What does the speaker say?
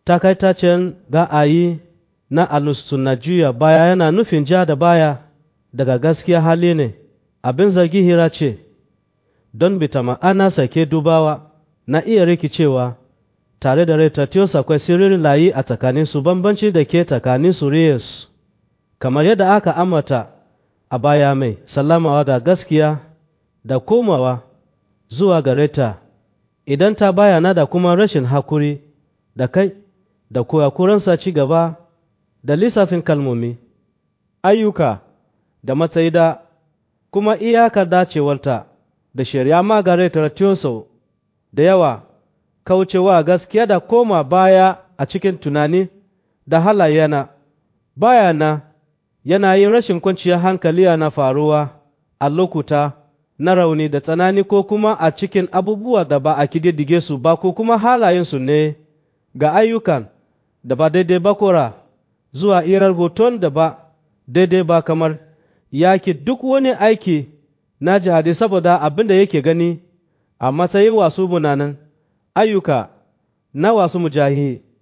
takaitacen ga'ayi na alustuna juya baya yana nufin ja da baya daga gaskiya hali ne abin zargi hira ce don bita ma'ana sake dubawa na iya rikicewa tare da retatios akwai sirrin layi a tsakaninsu bambanci da ke tsakanin suriyarsu kamar yadda aka amata a baya mai sallamawa da gaskiya da komawa zuwa gare ta idan ta bayana da kuma rashin hakuri da kai da kurakuransa ci gaba da lissafin kalmomi ayyuka da matsayi da kuma iyakar dacewarta da shari'a magaret ratioso da yawa kaucewa gaskiya da koma baya a cikin tunani da halayena bayana yana yin rashin kwanciyar hankali na faruwa a lokuta na rauni da tsanani ko kuma a cikin abubuwa da ba a kididdige su ba ko kuma halayensu ne ga ayyukan da ba daidai ba kora zuwa irar hoton da ba daidai ba kamar yaki duk wani aiki na jihadi saboda abin da yake gani a matsayin wasu munanan ayyuka na wasu mujahi